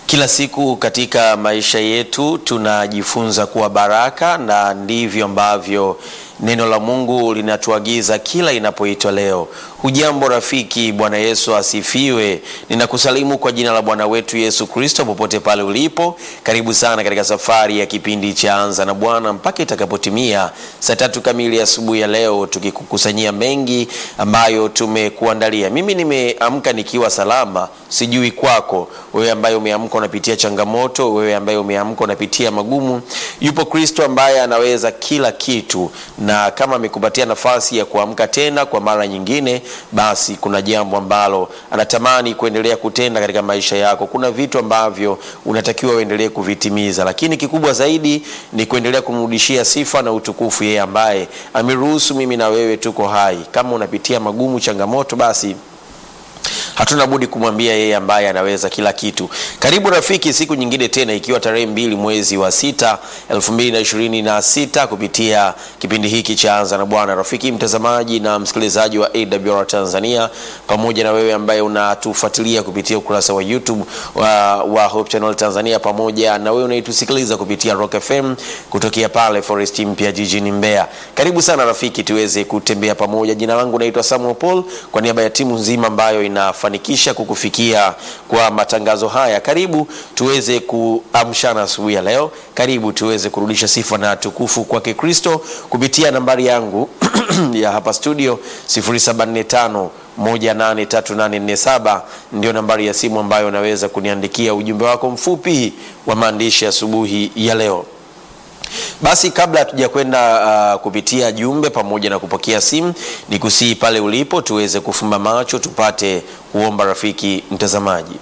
Kila siku katika maisha yetu tunajifunza kuwa baraka, na ndivyo ambavyo neno la Mungu linatuagiza kila inapoitwa leo. Hujambo rafiki, Bwana Yesu asifiwe. Ninakusalimu kwa jina la Bwana wetu Yesu Kristo popote pale ulipo. Karibu sana katika safari ya kipindi cha Anza na Bwana mpaka itakapotimia saa tatu kamili asubuhi ya leo, tukikukusanyia mengi ambayo tumekuandalia. Mimi nimeamka nikiwa salama, sijui kwako wewe ambaye umeamka unapitia changamoto, wewe ambaye umeamka unapitia magumu. Yupo Kristo ambaye anaweza kila kitu na kama amekupatia nafasi ya kuamka tena kwa mara nyingine, basi kuna jambo ambalo anatamani kuendelea kutenda katika maisha yako. Kuna vitu ambavyo unatakiwa uendelee kuvitimiza, lakini kikubwa zaidi ni kuendelea kumrudishia sifa na utukufu yeye ambaye ameruhusu mimi na wewe tuko hai. Kama unapitia magumu, changamoto, basi hatuna budi kumwambia yeye ambaye anaweza kila kitu. Karibu rafiki, siku nyingine tena, ikiwa tarehe mbili mwezi wa sita elfu mbili na ishirini na sita kupitia kipindi hiki cha Anza na Bwana. Rafiki mtazamaji na msikilizaji wa AWR Tanzania, pamoja na wewe ambaye unatufuatilia kupitia ukurasa wa YouTube wa, wa Hope Channel Tanzania, pamoja na wewe unaitusikiliza kupitia Rock FM kutokea pale Forest mpya jijini Mbeya. Karibu sana rafiki, tuweze kutembea pamoja. Jina langu naitwa Samuel Paul, kwa niaba ya timu nzima ambayo ina fanikisha kukufikia kwa matangazo haya. Karibu tuweze kuamshana asubuhi ya leo. Karibu tuweze kurudisha sifa na tukufu kwake Kristo kupitia nambari yangu ya hapa studio 0745 183847 ndio nambari ya simu ambayo unaweza kuniandikia ujumbe wako mfupi wa maandishi asubuhi ya leo. Basi kabla hatuja kwenda uh, kupitia jumbe pamoja na kupokea simu, ni kusihi pale ulipo tuweze kufumba macho tupate kuomba. Rafiki mtazamaji,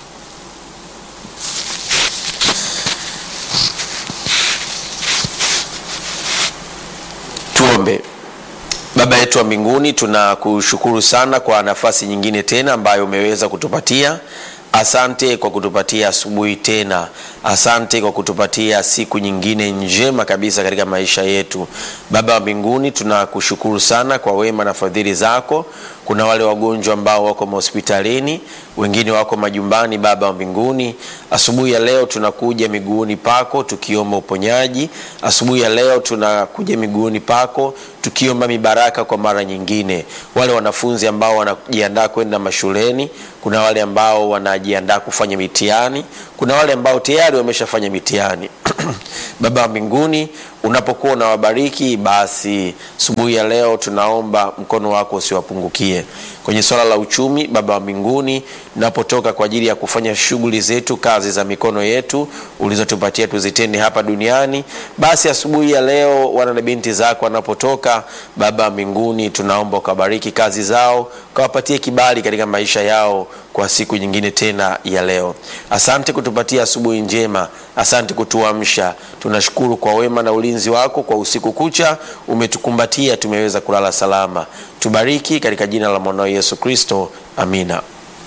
tuombe. Baba yetu wa mbinguni, tunakushukuru sana kwa nafasi nyingine tena ambayo umeweza kutupatia. Asante kwa kutupatia asubuhi tena. Asante kwa kutupatia siku nyingine njema kabisa katika maisha yetu. Baba wa mbinguni, tunakushukuru sana kwa wema na fadhili zako. Kuna wale wagonjwa ambao wako mahospitalini, wengine wako majumbani. Baba wa mbinguni, asubuhi ya leo tunakuja miguuni pako tukiomba uponyaji. Asubuhi ya leo tunakuja miguuni pako tukiomba mibaraka kwa mara nyingine. Wale wanafunzi ambao wanajiandaa kwenda mashuleni, kuna wale ambao wanajiandaa kufanya mitihani, kuna wale ambao tayari wameshafanya mitihani Baba wa mbinguni, unapokuwa unawabariki basi, asubuhi ya leo tunaomba mkono wako usiwapungukie kwenye swala la uchumi. Baba wa mbinguni, tunapotoka kwa ajili ya kufanya shughuli zetu, kazi za mikono yetu ulizotupatia tuzitende hapa duniani, basi asubuhi ya leo wana na binti zako wanapotoka, Baba wa mbinguni, tunaomba ukabariki kazi zao, ukawapatie kibali katika maisha yao kwa siku nyingine tena ya leo. Asante kutupatia asubuhi njema, asante kutuamsha. Tunashukuru kwa wema na ulinzi wako kwa usiku kucha, umetukumbatia tumeweza kulala salama. Tubariki katika jina la mwanao Yesu Kristo, amina.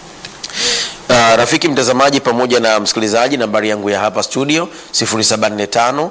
Uh, rafiki mtazamaji pamoja na msikilizaji, nambari yangu ya hapa studio 0745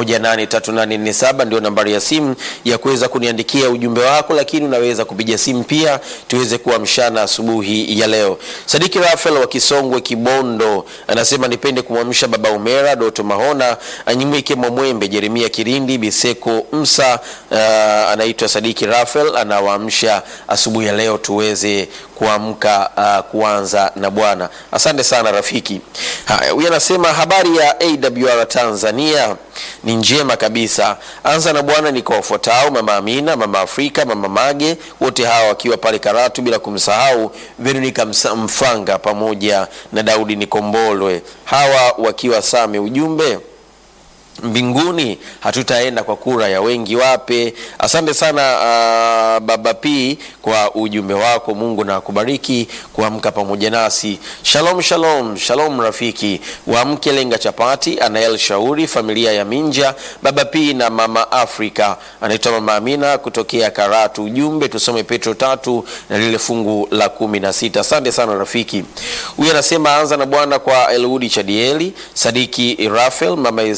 183847 ndio nambari ya simu ya kuweza kuniandikia ujumbe wako, lakini unaweza kupiga simu pia tuweze kuamshana asubuhi ya leo. Sadiki Rafael wa Kisongwe Kibondo anasema nipende kumwamsha baba Umera Doto Mahona Anyimwike Mwamwembe Jeremia Kirindi Biseko Msa. Uh, anaitwa Sadiki Rafael anawaamsha asubuhi ya leo tuweze kuamka uh, kuanza na Bwana. Asante sana rafiki. Haya, huyu anasema habari ya AWR Tanzania ni njema kabisa. Anza na Bwana ni kwa wafuatao: mama Amina, mama Afrika, mama Mage, wote hawa wakiwa pale Karatu, bila kumsahau Veronica Mfanga pamoja na Daudi Nikombolwe, hawa wakiwa Same. Ujumbe mbinguni hatutaenda kwa kura ya wengi wape. Asante sana uh, baba P kwa ujumbe wako. Mungu na akubariki kuamka pamoja nasi. Shalom, shalom, shalom rafiki wa mke lenga chapati, Anael Shauri, familia ya Minja, baba P na mama Afrika, anaitwa mama Amina kutokea Karatu. Ujumbe tusome Petro tatu na lile fungu la kumi na sita. Asante sana rafiki. Huyu anasema anza na Bwana kwa Eludi Chadieli, Sadiki Rafael, mama Ezekiel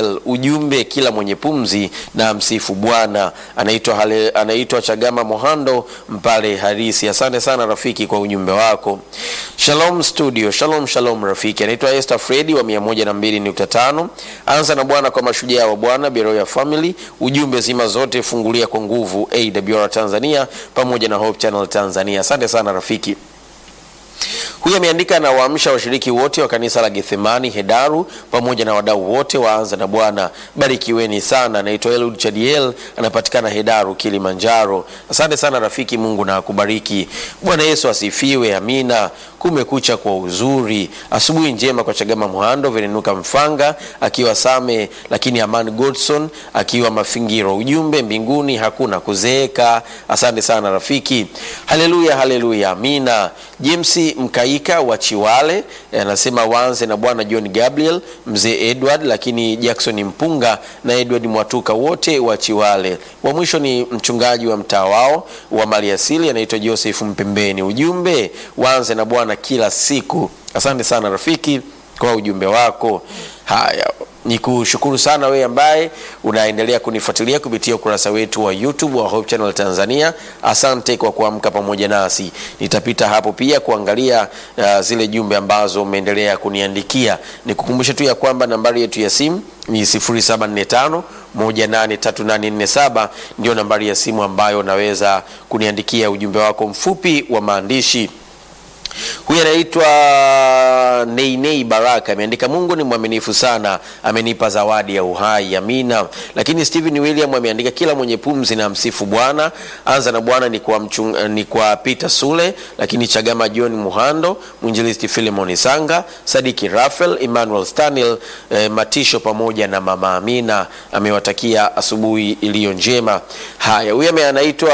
Gabriel, ujumbe kila mwenye pumzi na msifu Bwana. Anaitwa Hale- anaitwa Chagama Mohando Mpale Harisi. Asante sana rafiki kwa ujumbe wako. Shalom studio, shalom shalom rafiki. Anaitwa Esther Fredi wa 102.5. Anza na Bwana kwa mashujaa wa Bwana, Beroya Family. Ujumbe zima zote fungulia kwa nguvu AWR Tanzania pamoja na Hope Channel Tanzania. Asante sana rafiki. Huyu ameandika na waamsha washiriki wote wa kanisa la Gethsemani Hedaru pamoja na wadau wote waanza na Bwana. Barikiweni sana. Naitwa Elud Chadiel, anapatikana Hedaru, Kilimanjaro. Asante sana rafiki, Mungu na akubariki. Bwana Yesu asifiwe. Amina. Kumekucha kwa uzuri. Asubuhi njema kwa Chagama Muhando, Venenuka Mfanga akiwa Same, lakini Aman Godson akiwa Mafingiro. Ujumbe mbinguni hakuna kuzeeka. Asante sana rafiki. Haleluya, haleluya, amina. James Mkaika wa Chiwale eh, anasema waanze na Bwana John Gabriel, mzee Edward, lakini Jackson Mpunga na Edward Mwatuka wote wa Chiwale. Wa mwisho ni mchungaji wa mtaa wao wa maliasili anaitwa Joseph Mpembeni. Ujumbe waanze na Bwana kila siku. Asante sana rafiki kwa ujumbe wako. Haya, ni kushukuru sana wewe ambaye unaendelea kunifuatilia kupitia ukurasa wetu wa YouTube wa Hope Channel Tanzania. Asante kwa kuamka pamoja nasi. Nitapita hapo pia kuangalia uh, zile jumbe ambazo umeendelea kuniandikia. Nikukumbushe tu ya kwamba nambari yetu ya simu ni 0745 183847 ndio nambari ya simu ambayo unaweza kuniandikia ujumbe wako mfupi wa maandishi. Huyu anaitwa Neinei Baraka ameandika, Mungu ni mwaminifu sana, amenipa zawadi ya uhai. Amina. Lakini Stephen William ameandika, kila mwenye pumzi na msifu Bwana. Anza na Bwana ni kwa, mchung, ni kwa Peter Sule, lakini Chagama John Muhando, mwinjilisti Philemon Sanga, Sadiki Rafael, Emmanuel Stanil, eh, Matisho pamoja na mama Amina. Amewatakia asubuhi iliyo njema. Haya, huyu ame- anaitwa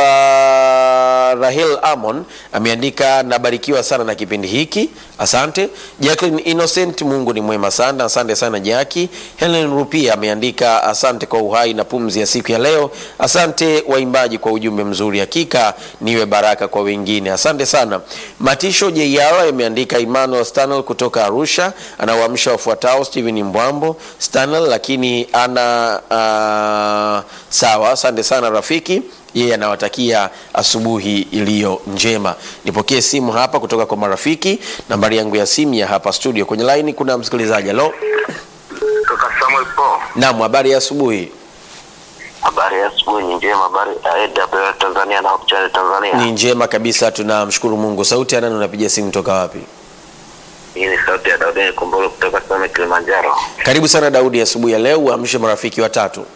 Rahel Amon ameandika, nabarikiwa sana na kipindi hiki, asante. Jacqueline Innocent, Mungu ni mwema sana, asante sana Jaki. Helen Rupia ameandika, asante kwa uhai na pumzi ya siku ya leo. Asante waimbaji kwa ujumbe mzuri, hakika niwe baraka kwa wengine, asante sana. Matisho JR ameandika, Emmanuel Stanel kutoka Arusha anawaamsha wafuatao, Steven Mbwambo Stanel, lakini ana uh, sawa, asante sana rafiki yeye anawatakia asubuhi iliyo njema. Nipokee simu hapa kutoka kwa marafiki. Nambari yangu ya simu ya hapa studio, kwenye laini kuna msikilizaji. Halo, Kaka Samuel Paul. naam, habari ya asubuhi? Habari ya asubuhi ni njema. Habari ya AWR Tanzania na Hope Channel Tanzania. Ni njema kabisa, tunamshukuru Mungu. Sauti ya nani? Unapiga simu toka wapi? Hii ni sauti ya Daudi Kumbolo kutoka Same Kilimanjaro. Karibu sana Daudi, asubuhi ya leo uamshe marafiki watatu.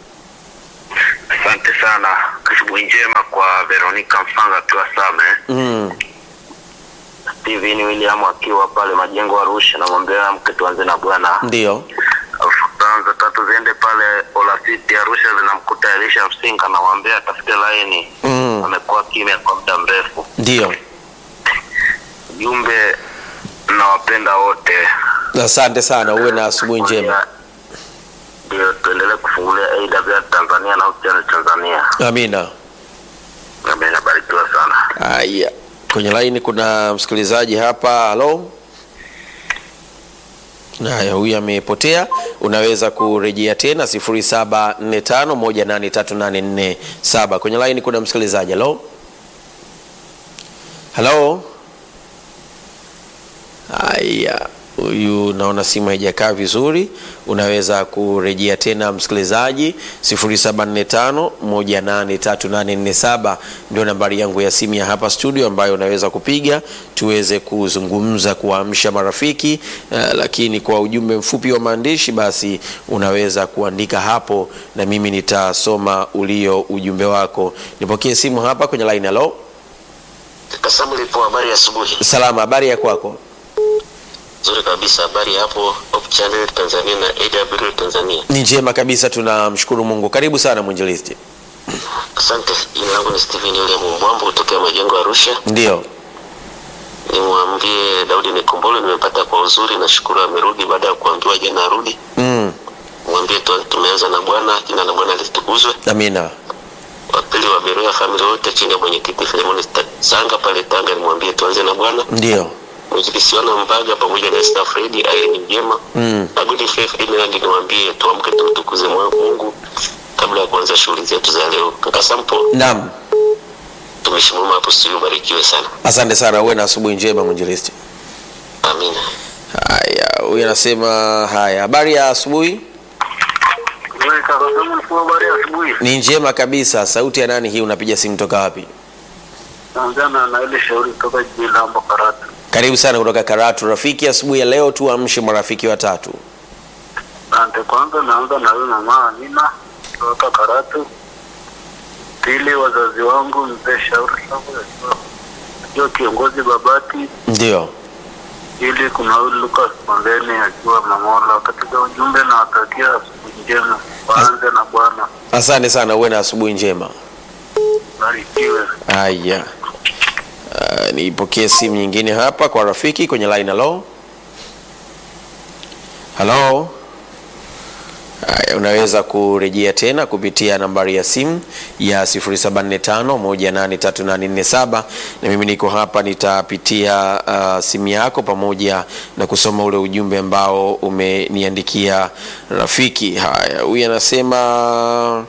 Asante sana. Asubuhi njema kwa Veronica Mfanga akiwa Same, Mm, Steven William akiwa pale Majengo Arusha, namwambia mke tuanze na Bwana. ndio Alafu tanza tatu ziende pale Olasiti Arusha, zinamkuta Elisha Msinga, namwambia atafute laini. Mm. Amekuwa kimya kwa muda mrefu. ndio. Jumbe, nawapenda wote. Asante sana, uwe na asubuhi njema. Ndio, tuendelee kufungulia AWR Tanzania na Hope Channel Tanzania. Amina. Nami nabarikiwa sana. Haya, kwenye laini kuna msikilizaji hapa. Halo. Haya, huyu amepotea. Unaweza kurejea tena 0745183847. Kwenye laini kuna msikilizaji. Halo. Halo. Haya, huyu naona simu haijakaa vizuri. Unaweza kurejea tena msikilizaji, 0745183847 ndio nambari yangu ya simu ya hapa studio, ambayo unaweza kupiga tuweze kuzungumza, kuwaamsha marafiki. Uh, lakini kwa ujumbe mfupi wa maandishi, basi unaweza kuandika hapo na mimi nitasoma ulio ujumbe wako. Nipokee simu hapa kwenye line. Halo, Kaka Samuel, ipo habari ya asubuhi? salama, habari ya kwako? Nzuri kabisa. Habari hapo Hope Channel Tanzania na AWR Tanzania. Ni njema kabisa, tunamshukuru Mungu. Karibu sana mwinjilisti. Asante. Jina langu ni Steven William Mbwambo kutokea Majengo Arusha. Ndio, Nimwambie Daudi Nikumbolo nimepata kwa uzuri, nashukuru amerudi baada ya kuambiwa jana arudi. mm, Mwambie tu tumeanza na Bwana, jina la Bwana litukuzwe. amina. Wa pili wa Beroya family wote chini ya mwenyekiti Filemon Sanga pale Tanga, nimwambie tuanze na Bwana. Ndio, Mwinjilistiano Mbaga pamoja na Esther Fredi Irene Njema Mm. na Good Faith Inland, niwaambie tuamke tumtukuze Mungu kabla ya kuanza shughuli zetu za leo. Kaka Sampo, Naam, tumishi mwema hapo studio, ubarikiwe sana. asante sana, uwe na asubuhi njema mwinjilisti. Amina. Haya, huyu anasema haya, habari ya asubuhi? Habari ya asubuhi. Ni njema kabisa. Sauti ya nani hii? Unapiga simu toka wapi? Naanzana na ile shauri kutoka jijini Lambo Karatu. Karibu sana kutoka Karatu. Rafiki, asubuhi ya leo tuamshe marafiki watatu. Asante. Kwanza naanza na huyu mama Amina kutoka Karatu. Pili, wazazi wangu mzee Shauri Sabo akiwa akiwa kiongozi Babati. Ndio, Ili kuna huyu Lucas Mondeni akiwa Mamola. Katika ujumbe na watakia asubuhi njema, waanze na Bwana. asante sana, uwe na asubuhi njema. Barikiwe. Haya, uh, nipokee simu nyingine hapa kwa rafiki kwenye line. Halo, halo. Haya, unaweza kurejea tena kupitia nambari ya simu ya 0745183847 na mimi niko hapa, nitapitia uh, simu yako pamoja na kusoma ule ujumbe ambao umeniandikia rafiki. Haya, huyu anasema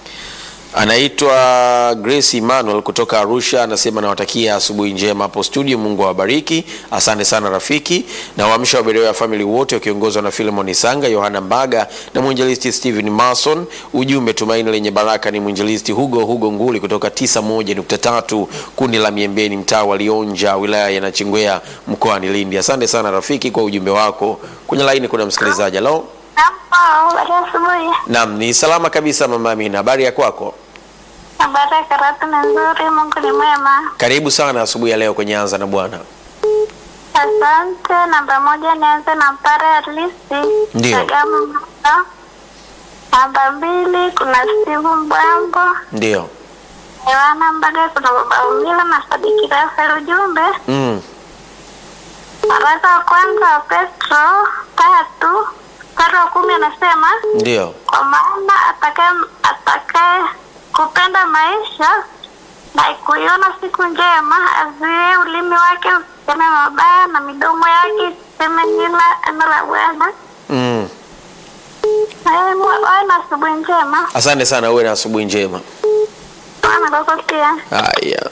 anaitwa Grace Emmanuel kutoka Arusha, anasema nawatakia asubuhi njema hapo studio, Mungu awabariki. Asante sana rafiki, na waamsha waberewa ya family wote wakiongozwa na Philemon Isanga, Yohana Mbaga na mwinjilisti Stephen Mason. Ujumbe tumaini lenye baraka ni mwinjilisti Hugo Hugo Nguli kutoka 91.3 kundi la Miembeni, mtaa wa Lionja, wilaya ya Nachingwea, mkoani Lindi. Asante sana rafiki kwa ujumbe wako. Kwenye laini kuna msikilizaji. Halo, Hapo, habari ya asubuhi. naam, ni salama kabisa mama Amina, habari ya kwako? Habari ya Karatu ni nzuri, Mungu ni mwema. Karibu sana asubuhi ya leo kwenye Anza na Bwana. Asante. Namba moja nianze na Mpare Halisi. Ndio. Kagame Mboga. Namba mbili kuna Steve Mbwambo. Ndio. Yohana Mbaga, kuna Baba Umila na Sadiki Rafael. Ujumbe Mm. waraka wa kwanza wa Petro tatu mstari wa kumi anasema Ndio. kwa maana atakaye atakaye kupenda maisha na kuiona siku njema azuie ulimi wake usiseme mabaya na midomo yake isiseme nila neno la Bwana. Mm. Eh, mwe- Wawe na asubuhi njema. Asante sana, uwe na asubuhi njema. Bwana kwako pia. Haya.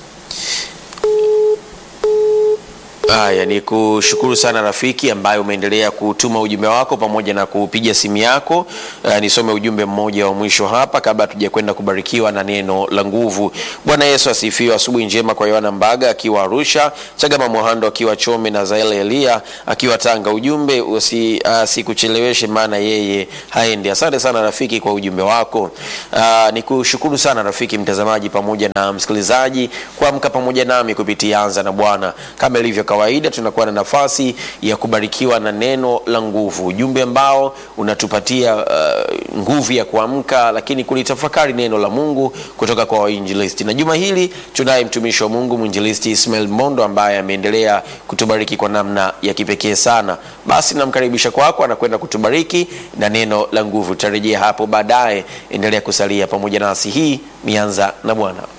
Haya, ni kushukuru sana rafiki ambaye umeendelea kutuma ujumbe wako pamoja na kupiga simu yako. Uh, nisome ujumbe mmoja wa mwisho hapa kabla hatuja kwenda kubarikiwa na neno la nguvu. Bwana Yesu asifiwe. Asubuhi njema kwa Yohana Mbaga akiwa Arusha, Chagama Mohando akiwa Chome na Zael Elia akiwa Tanga. Ujumbe usi, uh, sikucheleweshe maana yeye haendi. Asante sana rafiki kwa ujumbe wako. Uh, ni kushukuru sana rafiki mtazamaji pamoja na msikilizaji kuamka pamoja nami kupitia Anza na Bwana. Kama ilivyo kawaida, tunakuwa na nafasi ya kubarikiwa na neno la nguvu, ujumbe ambao unatupatia uh, nguvu ya kuamka, lakini kulitafakari neno la Mungu kutoka kwa wainjilisti. Na juma hili tunaye mtumishi wa Mungu mwinjilisti Ismail Mondo ambaye ameendelea kutubariki kwa namna ya kipekee sana. Basi namkaribisha kwako, anakwenda kutubariki na neno la nguvu. Tutarejea hapo baadaye. Endelea kusalia pamoja nasi. Hii ni Anza na Bwana.